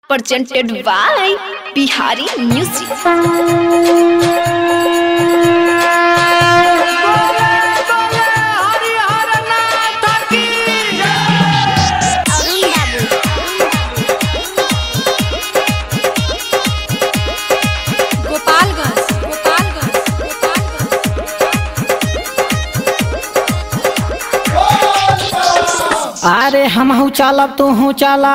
presented by Bihari Music. Gopalganj Gopalganj Gopalganj अरे हम हूँ चलब तू हूँ चला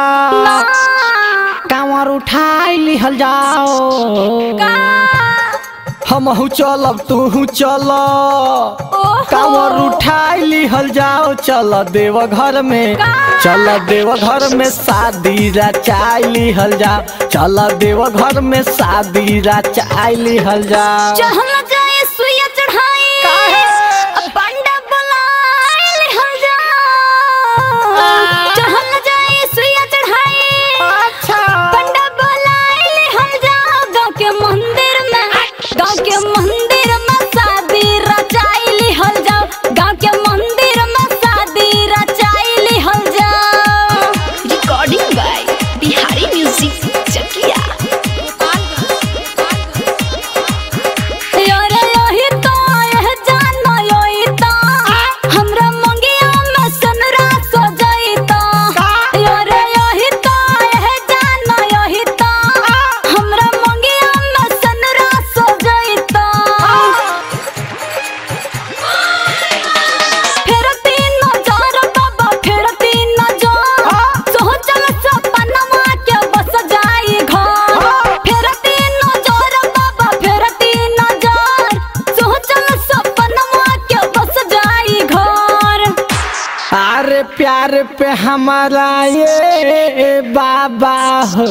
कांवर उठाई लिहल जाओ हम हूँ चलब तू हूँ चल कांवर उठाई लिहल जाओ चल देव घर में चल देव घर में शादी रचाई लिहल जाओ चल देव घर में शादी रचाई लिहल जाओ चहल जाए सुइया चढ़ाई अब पंडा बुलाए लिहल जा चहल जाए सुइया चढ़ाई पंडा बुलाए लिहल जा गाँव के मंदिर में गाँव के मंदिर में शादी रचाई लिहल जा गाँव के मंदिर में शादी रचाई लिहल जा recording by Bihari music Chakiya यारे यही तो यह जानो यही तो हमरा मंगिया में सनरा सजाई तो यारे यही तो यह जानो यही तो हमरा मंगिया में सनरा सजाई तो फिर तीन नजर बाबा फिर तीन नजर सोचल सपनमा के बस जाई घर फिर तीन नजर बाबा फिर तीन नजर सोचल सपनमा के बस जाई घर अरे प्यार पे हमारा ये बाबा हो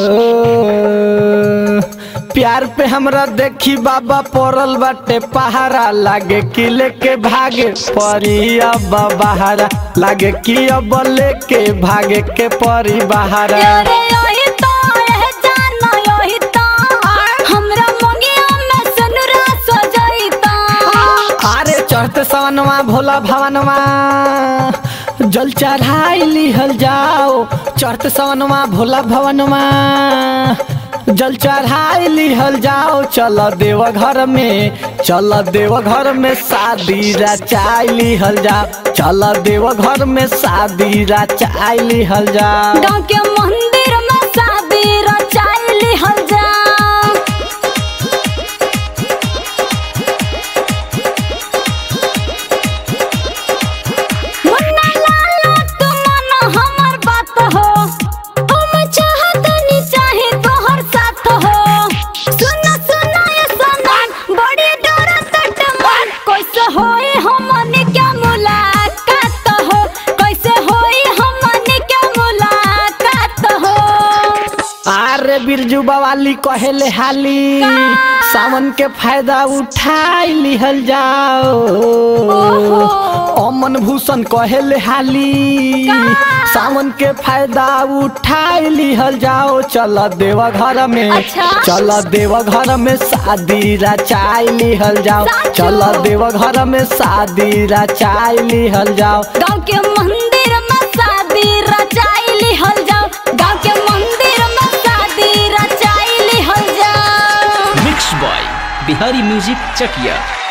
प्यार पे हमरा देखी बाबा पड़ल बाटे पहारा लागे कि लेके भागे परी अब बहारा लागे कि अब लेके भागे के परी बहारा यारे यही तो यह जानो यही तो हमरा मंगिया में सनरा सजाई तो अरे चढ़ते सवनवा भोला भवनवा जल चढ़ाई लिहल जाओ चढ़ते सवनवा भोला भवनवा जल चढ़ाई लिहल जाओ चल देव घर में चल देव घर में शादी रचाई लिहल जाओ चल देव घर में शादी रचाई लिहल जाओ गाँव के मंदिर में शादी रचाई लिहल जा मुन्ना लाला तू मानो हमर बात हो हम चाहतनी चाहे तोहर साथ हो सुन सुन ये सनम बड़ी डरत मन कैसे होई हमनी के मुलाकात हो कैसे होई हमनी के मुलाकात हो अरे बिरजू बवाली कहेले हाली सावन के फायदा उठाई लिहल जाओ अमन भूषण कहेले हाली सावन के फायदा उठाई लिहल जाओ चल देव घर में अच्छा। चल देव घर में शादी रचाई लिहल जाओ साचो। चल देव घर में शादी रचाई लिहल जाओ गाँव के मंदिर में शादी रचाई लिहल जाओ गाँव के मंदिर में शादी रचाई लिहल जाओ mix by Bihari music Chakiya